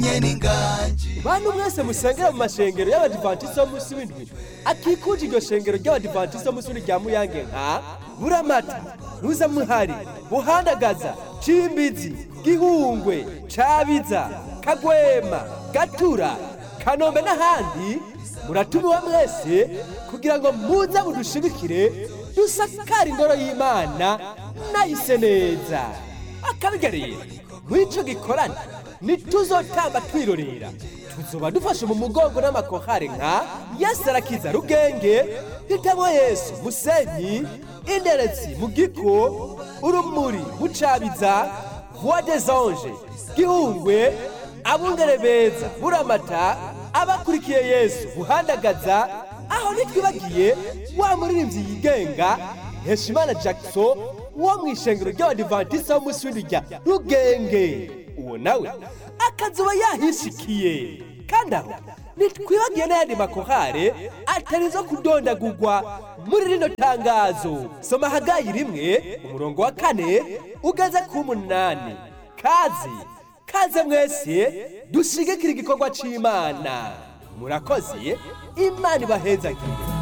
bantu mwese musengera mu mashengero y'abadivantisiti bo munsi w'indwi akikuje iryo shengero ry'abadivantisiti bo munsi w'indwi rya muyange nka buramata muzamuhari buhandagaza cimbizi gihungwe cabiza kagwema gatura kanombe n'ahandi muratumiwe mwese kugira ngo muze mudushigikire dusakare ingoro y'imana nayise neza akabiga rero mw'ico gikorana ntituzotamba twirorera tuzoba dufashe mu mugongo n'amakohare nka yesu arakiza rugenge hitamo yesu musenyi inderetsi mu giko urumuri mucabiza voix des anges gihungwe abungere beza buramata abakurikiye yesu buhandagaza aho ntitwibagiye wa muririmbyi yigenga heshimana jackson wo mu ishengero ry'abadivantisiti w'umunsi w'indwi rya rugenge uwo nawe akazuba yahishikiye kandi aho ntitwibagiye n'ayandi makohare atari zo kudondagurwa muri rino tangazo soma hagayi rimwe umurongo wa kane ugeze ku munani kazi kaze mwese dushigikira igikorwa c'imana murakoze imana ibahezagire